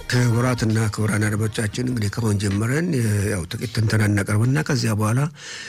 ክቡራትና ክቡራን አድማጮቻችን እንግዲህ ከሆን ጀምረን ያው ጥቂት ትንተና እናቀርብና ከዚያ በኋላ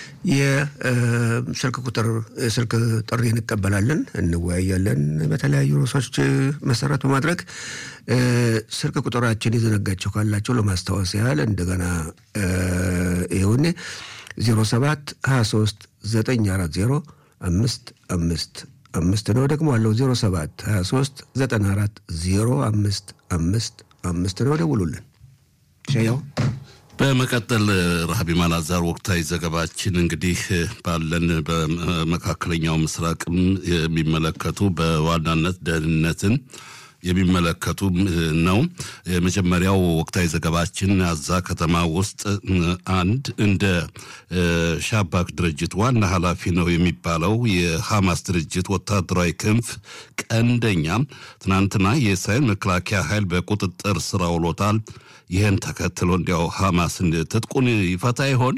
የስልክ ቁጥር ስልክ ጥሪ እንቀበላለን፣ እንወያያለን። በተለያዩ ርዕሶች መሰረት በማድረግ ስልክ ቁጥራችን የዘነጋቸው ካላቸው ለማስታወስ ያህል እንደገና ይሁን 07 23 940 አምስት አምስት አምስት ነው። ደግሞ አለው 07 23 94 05 አምስት አምስት ነው። ደውሉልን። ሸያው በመቀጠል ረሃቢ ማላዛር ወቅታዊ ዘገባችን እንግዲህ ባለን በመካከለኛው ምስራቅም የሚመለከቱ በዋናነት ደህንነትን የሚመለከቱ ነው። የመጀመሪያው ወቅታዊ ዘገባችን አዛ ከተማ ውስጥ አንድ እንደ ሻባክ ድርጅት ዋና ኃላፊ ነው የሚባለው የሐማስ ድርጅት ወታደራዊ ክንፍ ቀንደኛ ትናንትና የእስራኤል መከላከያ ኃይል በቁጥጥር ስር አውሎታል። ይህን ተከትሎ እንዲያው ሐማስ ትጥቁን ይፈታ ይሆን?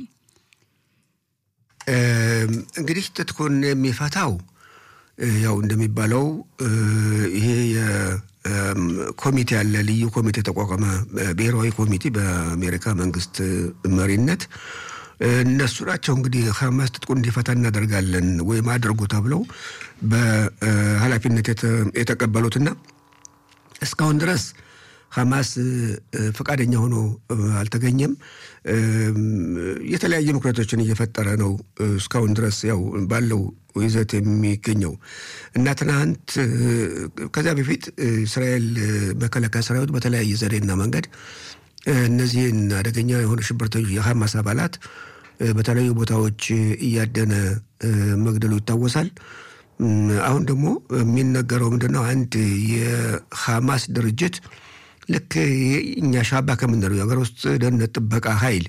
እንግዲህ ትጥቁን የሚፈታው ያው እንደሚባለው ይሄ ኮሚቴ ያለ ልዩ ኮሚቴ ተቋቋመ፣ ብሔራዊ ኮሚቴ በአሜሪካ መንግስት መሪነት እነሱ ናቸው እንግዲህ ሐማስ ትጥቁን እንዲፈታ እናደርጋለን ወይም አድርጉ ተብለው በኃላፊነት የተቀበሉትና እስካሁን ድረስ ሐማስ ፈቃደኛ ሆኖ አልተገኘም። የተለያየ ምክንያቶችን እየፈጠረ ነው እስካሁን ድረስ ያው ባለው ይዘት የሚገኘው እና ትናንት ከዚያ በፊት እስራኤል መከላከያ ሰራዊት በተለያየ ዘዴና መንገድ እነዚህን አደገኛ የሆኑ ሽብርተኞች የሐማስ አባላት በተለያዩ ቦታዎች እያደነ መግደሉ ይታወሳል። አሁን ደግሞ የሚነገረው ምንድነው? አንድ የሐማስ ድርጅት ልክ እኛ ሻባ ከምንለው የሀገር ውስጥ ደህንነት ጥበቃ ኃይል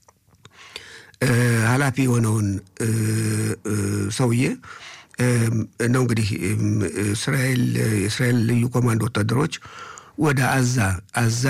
ኃላፊ የሆነውን ሰውዬ ነው እንግዲህ እስራኤል የእስራኤል ልዩ ኮማንዶ ወታደሮች ወደ አዛ አዛ